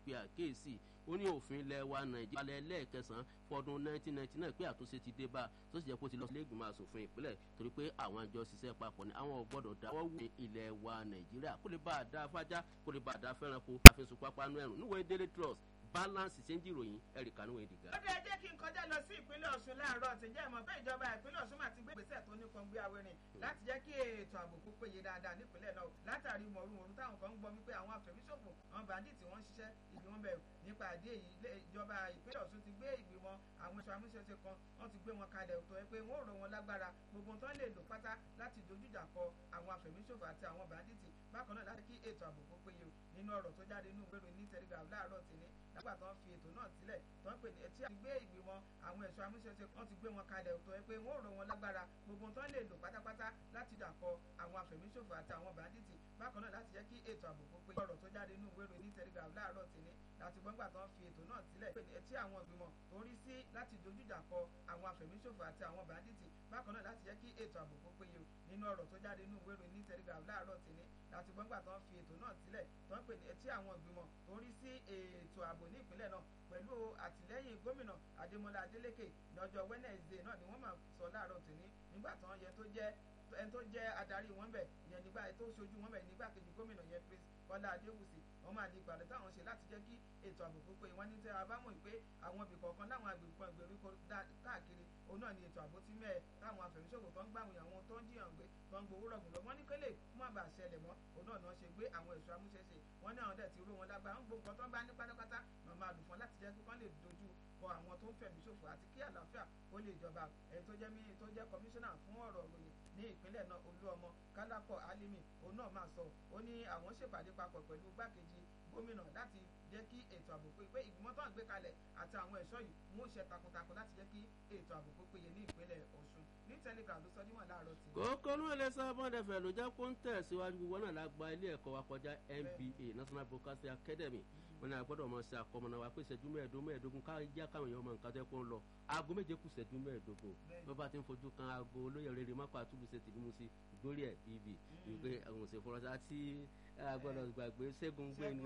pe àkéèsì ó ní òfin ilẹ̀ wa nàìjíríà alẹ́ lẹ́ẹ̀kẹsàn-án fọdún 1999 pé àtúnṣe ti dé bá tó sì jẹ́ kó ti lọ sílé ìgbìmọ̀ asòfin ìpínlẹ̀ torí pé àwọn àjọ ṣiṣẹ́ papọ̀ ní àwọn ò gbọ́dọ̀ dáwọ́ wù ilẹ̀ wa nàìjíríà kó lè bá a dá fájá kó lè bá a dá fẹ́ranko àfihàn pápánu ẹ̀rùn níwèé daily trust balance ṣe ń jìròyìn ẹ̀ríkà níwèé dìgà. ó dé jẹ́ kí n kọjá lọ sí ìpínlẹ̀ ọ̀ṣun láàárọ̀ tí jẹ́ ìmọ̀ pé ìjọba ìpínlẹ̀ ọ̀ṣun máa ti gbé ìgbésẹ̀ tó nípọn gbé awérin láti jẹ́ kí ètò ààbò kó péye dáadáa nípínlẹ̀ náà látàrí mọ̀rúmọ̀rú táwọn kan ń gbọ́ wípé àwọn afẹ̀míṣòfò àwọn bàndíìtì wọ́n ń ṣiṣẹ́ ìgbìmọ̀ bẹ̀rù nípa àdé èyí ìjọba ìpínlẹ̀ ọ̀ṣun ti gbé ìgbìmọ̀ àwọn ẹ̀ṣọ́ amúṣẹ́ṣe kan wọ́n ti gbé wọn kalẹ̀ tó yẹ pé wọ́n ò rọ wọn lágbára gbogbo tán lè lò pátá láti dojújà kọ àwọn afẹ̀míṣòfò àti àwọn bàndíìtì bákan náà láti kí ètò ààbò kó péye nínú ọ̀rọ̀ tó jáde nínú ìwé ìròyìn ní telegraph láàárọ̀ tìní nígbà tó ń fi ètò náà sílẹ̀ tó ń pè ní etí àti gbé ìgbìmọ̀ àwọn ẹ̀ṣọ́ amúṣẹ́ṣe wọ́n ti gbé wọn kalẹ̀ tó yẹ pé wọ́n ò rọ wọn lágbára gbogbo tán lè lò pátápátá láti dàkọ àwọn afẹ̀míṣòfò àti àwọn bàndíìtì bákan náà láti jẹ́ kí ètò ààbò kó péye ọ̀rọ̀ tó jáde nínú ìwé ìròyìn ní telegraph láàárọ̀ tìní láti gbọ́ngbà tó ń fi ètò náà sílẹ̀ pé ní etí àwọn ìgbìmọ̀ tó ń rí sí láti dojújà kọ àwọn afẹ̀míṣòfò àti àwọn bàndíìtì bákan náà láti jẹ́ kí ètò ààbò kó péye nínú ọ̀rọ̀ tó jáde nínú ìwé ìròyìn ní telegraph láàárọ̀ tìní láti gbọ́ngbà tó ń fi ètò náà sílẹ̀ tó ń pè ní etí àwọn ìgbìmọ̀ tó ń rí sí ètò ààbò ní ìpínlẹ̀ náà pẹ̀lú àtìlẹ́yìn gómìnà adémọlá adélékè lọ́jọ́ wednesday náà ni wọ́n máa sọ láàárọ̀ tòní nígbà tán yẹn tó jẹ́ ẹni tó jẹ́ adarí wọn bẹ̀ ìyẹn nígbà tó ṣojú wọn bẹ̀ nígbà kejì gómìnà yẹn prince kọ́lá adéwùsì wọ́n máa di ìpàdé táwọn ṣe láti jẹ́ kí ètò ààbò kó pé wọ́n ní tẹ́ a bá mọ̀ pé àwọn ibì kọ̀ọ̀kan láwọn agbègbè kan ìgbèríko káàkiri òun náà ni ètò ààbò ti mẹ́ẹ̀ táwọn afẹ̀míṣòfò tó ń gbàwìn àwọn tó ń jiyàn gbé tó ń gbowó rọ̀gùn lọ wọ́n ní kélé fún àbà ṣẹlẹ̀ mọ́ òun náà náà ṣe gbé àwọn ẹ̀ṣọ́ amúṣẹ́ṣe wọ́n ní àwọn dẹ̀ ti ró wọn lágbára ń gbogbo nǹkan tó ń bá ní pátápátá náà máa lù fún láti jẹ́ kí wọ́n lè dojú kọ àwọn tó ń fẹ̀mí ṣòfò àti kí àlàáfíà ó lè jọba ẹni tó jẹ́ mí tó jẹ́ kọmíṣánná fún ọ̀rọ̀ òròyìn ní ìpínlẹ̀ náà olúọmọ kálápọ̀ alimi òun náà máa sọ ó ní àwọn ṣèpàdé papọ̀ pẹ̀lú gbákejì gómìnà láti jẹ́ kí ètò ààbò pé pé ìgbìmọ̀ tó ń gbé kalẹ̀ àti àwọn ẹ̀ṣọ́ yìí mú iṣẹ́ takuntakun láti jẹ́ kí ètò ààbò kó péye ní ìpínlẹ̀ ọ̀ṣun ní telegram ló sọ níwọ̀n láàárọ̀ tí. kókó ló lè sá bọ́ndẹ̀fẹ̀ ló jẹ́ kó ń tẹ̀síwájú gbogbo náà la gba ilé ẹ̀kọ́ wa kọjá nba national broadcasting academy wọn ni a gbọ́dọ̀ mọ sí akọmọnà wa pé ìṣẹ́jú mẹ́ẹ̀ẹ́dógún mẹ́ẹ̀ẹ́dógún ká já káwọn èèyàn mọ nǹkan tẹ́ kó ń lọ aago méje kù ìṣẹ́jú mẹ́ẹ̀ẹ́dógún bí wọ́n bá ti ń fojú kan aago olóyè rere mọ́kọ́ àtúbù ṣe tìlú mu sí ìgbórí ẹ̀ bíbí wípé àwọn òṣèlú fọlọ́sí àti agbọ́dọ̀ gbàgbé ṣẹ́gun gbéni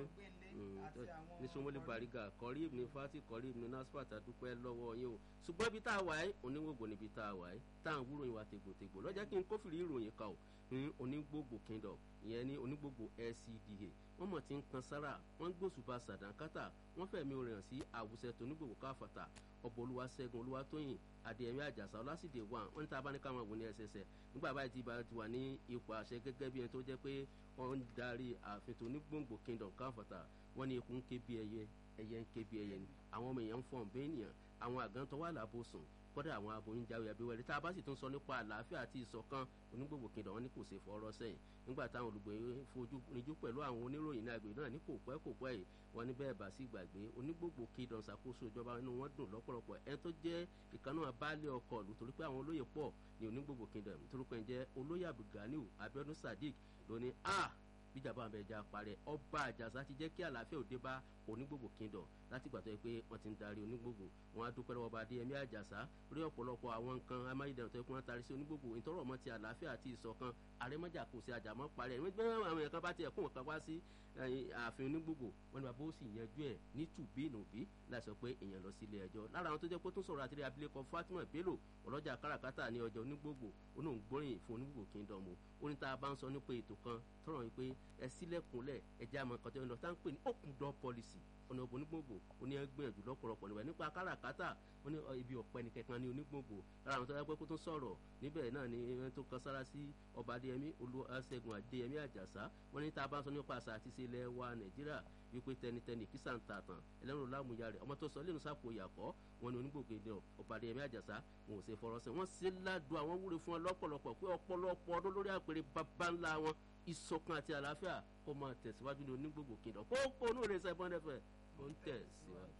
ní sọmọlẹ́ bàrígà kọ́rí ní fati kọ́rí ní nasfat àdúpẹ́ lọ́wọ́ yín o ṣùgbọ́n ibi tá a wà yìí oníwògbò níbi tá a wà yìí tá à ń wúrò yín wa tègbòtègbò lọ́jọ́ kí n kófìrí ìròyìn kan o ní onígbògbò kingdom ìyẹn ní onígbògbò lcda wọ́n mọ̀ tí ń kan sára wọ́n ń gbósùbà sàdánkátà wọ́n fẹ̀mí orin hàn sí àwùsẹ̀ tó onígbògbò káfàtà ọ̀bọ̀ olúwaṣẹ́gun olúwatóyìn adéyẹmí àjàsà ọlásìdè wà wọ́n ní tá a bá ní káwọn wò ní ẹsẹsẹ nígbà báyìí tí ibà ti wà ní ipò àṣẹ gẹ́gẹ́ bí ẹni tó jẹ́ pé wọ́n ń darí ààfin tó onígbòǹgbò kingdom káfàtà wọ́n ní ikú ń ké bí ẹyẹ ẹyẹ ń ké bí ẹyẹ ni àwọn ọmọ èèyàn ń fọ̀n bẹ́ẹ̀ nìyàn àwọn àgántọ́ wà lábòsùn kọ́dà àwọn aboyún jáwé abẹ́wẹ́rẹ́ tá a bá sì tún sọ nípa àlàáfíà àti ìṣọ̀kan onígbògbò kìndọ̀ wọn ní kò ṣe fọ́ọ́rọ́ sẹ́yìn nígbà táwọn olùgbé fojú rinjú pẹ̀lú àwọn oníròyìn ní agbègbè náà ní kò pẹ́ kò pẹ́ yìí wọn ní bẹ́ẹ̀ bá sí gbàgbé onígbògbò kìndọ̀ ṣàkóso ìjọba inú wọn dùn lọ́pọ̀lọpọ̀ ẹni tó jẹ́ ìkànnì abálé ọkọ̀ lù torí pé àwọn olóyè pọ̀ ní onígbògbò kìndọ̀ torúkọ ẹ̀ jẹ́ olóyè abdulganiu abiodun sadiq lóní a bíjàmbá àbẹ̀ ẹja parẹ́ ọba àjàsá ti jẹ́ kí àlàáfíà òde bá onígbògbò kingdom láti gbà tó yẹ pé wọ́n ti ń darí onígbògbò wọn á dúpẹ́ lọ́wọ́ ọba adéyẹmí àjàsá rí ọ̀pọ̀lọpọ̀ àwọn nǹkan amáyédẹrùn tó yẹ kí wọ́n tarí sí onígbògbò ìtọ́rọ̀ ọmọ ti àlàáfíà àti ìṣọ̀kan àrẹ́mọ́jà kò sí àjàmọ́ parẹ́ ẹ̀mí gbẹ́rẹ́ àwọn èèyàn kan bá tiẹ̀ kún wọn kan wá sí ààfin onígbògbò wọn ni bàbá ó sì yanjú ẹ̀ ní tùbí nùbí láì sọ pé èèyàn lọ sí ilé ẹjọ́ lára àwọn tó jẹ́ pé tó sọ̀rọ̀ àtìrí abilékọ fatima bello ọlọ́jà káràkátà ní ọjà onígbògbò onóńgbóríyìn fún onígbògbò kingdom ó ní tá a bá ń sọ nípa ètò kan tọrọ yìí pé ẹ sílẹ̀kùnlẹ̀ ẹ jẹ́ àmọ́ nǹkan tó ń lọ tá ń pè ní open door policy ọ̀nà òbò onígbòǹgbò ó ní ẹgbìyànjú lọ́pọ̀lọpọ̀ níbẹ̀ nípa káràkátà ó ní ibi ọ̀pẹ ní kẹkan ní onígbòǹgbò lára àwọn tó yẹ pé kó tó sọ̀rọ̀ níbẹ̀ náà ni ẹni tó kan sára sí ọba adéyẹmí olúwaṣẹ́gun adéyẹmí àjàsá wọ́n ní tá a bá ń sọ nípa àṣà àti ìṣẹ̀lẹ̀ wa nàìjíríà wípé tẹnitẹni kí sàǹtà tàn ẹlẹ́rùn lámúyá rẹ̀ ọmọ tó sọ lẹ́nu sápò ìyàkọ́ wọn ni onígbòǹgbò ní ọba adéyẹmí àjàsá wọn ò ṣe fọ̀rọ̀ sí wọn ṣe ládùn àwọn wúre fún wọn lọ́pọ̀lọpọ̀ pé ọ̀pọ̀lọpọ̀ ọdún lórí àpèrè bàbá ńlá wọn ìṣọ̀kan àti àlàáfíà kó máa tẹ̀síwájú ní onígbòǹgbò kìndọ̀ kókó onú rẹ̀ sẹ́gbọ́n dẹ́fẹ̀ ó ń tẹ̀síwájú.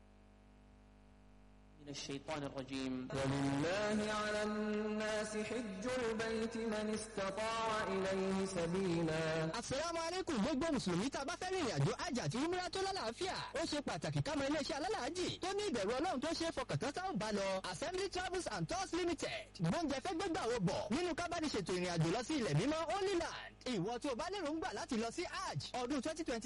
من الشيطان الرجيم ولله على الناس حج البيت من استطاع إليه سبيلا Àsàlámù alaykum gbogbo Mùsùlùmí tá a bá fẹ́ rìnrìn àjò àjà àti umra tó lálàáfíà. Ó ṣe pàtàkì ká mọ iléeṣẹ́ alálàájì tó ní ìbẹ̀rù Ọlọ́run tó ṣe é fọkàntán sáwọn bá lọ. Assembly Travels and Tours Limited. Gbóúnjẹ fẹ́ gbégbà wo bọ̀ nínú kábàdì ṣètò ìrìn àjò lọ sí ilẹ̀ mímọ́ Holy Land. Ìwọ tí o bá lérò ń gbà láti lọ sí Hajj ọdún twenty twenty